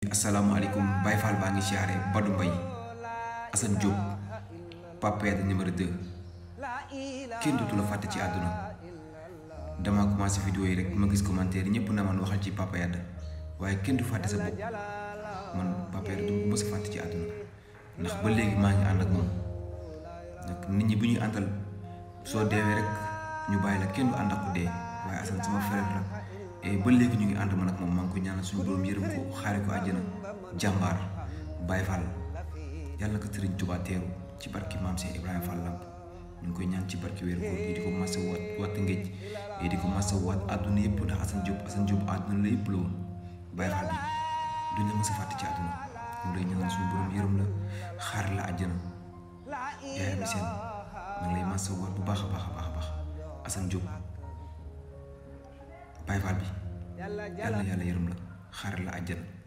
asalaamaaleykum Baye Fall baa ngi siyaare Badou Mbaye Assane Diop Papa Yade numéro 2 kenn dootu la fàtte ci àdduna dama commencé vidéo yi rek ma gis commentaire yi ñëpp na man waxal ci Papa Yade waaye kenn du fàtte sa bopp man Papa Yade du ma mës a fàtte ci àdduna ndax ba léegi maa ngi ànd ak moom nag nit ñi bu ñuy àndal soo deewee rek ñu bàyyi la kenn du ànd ak ku dee waaye Assane sama frère la et ba léegi ñu ngi ànd man ak moom maa ngi ko ñaanal suñu borom yërëm ko xaare ko àjjana jàmbaar Baye Fall yàlla na ko Sëriñ Tuubaa teeru ci barki maam Cheikh Ibrahima Fall Lamp ñu ngi koy ñaan ci barki weeru koor yi di ko masa waat waat ngéej yi di ko masa waat àdduna yëpp ndax Assane Diop Assane Diop àdduna la yëpp la woon Baye Fall bi duñ la mës a fàtte ci àdduna ñu lay ñaanal suñu borom yërëm la xaar la àjjana yaayam seen ma ngi lay masa waat bu baax a baax a baax a baax Assane Diop Baye Fall bi yàlla yàlla yërëm la xaar la àjjana